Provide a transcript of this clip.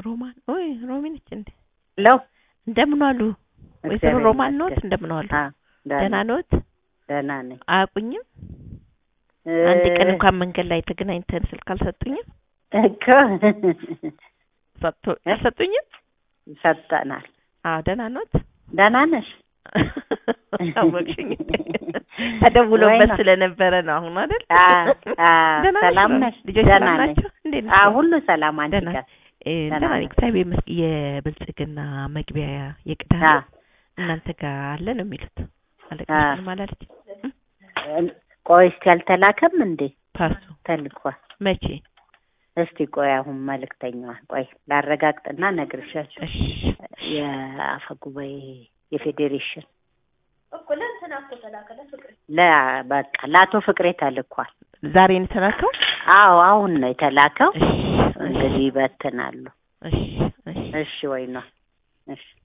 ሮማን ኦይ ሮሚ ነች እንዴ? ለው እንደምን ዋሉ ወይዘሮ እግዚአብሔር ሮማን ኖት? ይመስገን። እንደምን ዋሉ? አ ደህና ኖት? ደህና ነኝ። አያውቁኝም? አንድ ቀን እንኳን መንገድ ላይ ተገናኝተን ስልክ አልሰጡኝም? እኮ ሰጥቶ አልሰጡኝም? ሰጠናል። አዎ ደህና ኖት? ደህና ነሽ? አወቅሽኝ። ተደውሎበት ወይ ነው። ስለነበረ ነው አሁን አይደል? አ አ ደህና ሰላም ነሽ? ነሽ? ልጆች ደህና ሰላም ነኝ። ናቸው? እንዴት አ ናቸው? ሁሉ ሰላም አንቺ ደህና ጋር? እ፣ ደህና ደህና ነኝ ነኝ። እግዚአብሔር ይመስገን። የብልጽግና መግቢያ የቅዳሜ አ እናንተ ጋር አለ ነው የሚሉት። አለቃ አ ምንም አላለች? ቆይ እስቲ አልተላከም እንዴ? ፓሱ ተልኳል። መቼ? እስቲ ቆይ አሁን መልእክተኛዋ ቆይ ላረጋግጥና እነግርሻለሁ። እሺ የአፈ ጉባኤ የፌዴሬሽን እኮ ለእንትና እኮ ተላከለ ፍቅሬ ለ በቃ ለአቶ ፍቅሬ ተልኳል። ዛሬ ነው የተላከው? አዎ አሁን ነው የተላከው። እሺ እንግዲህ ይበትናሉ። እሺ እሺ እሺ ወይ ነው እሺ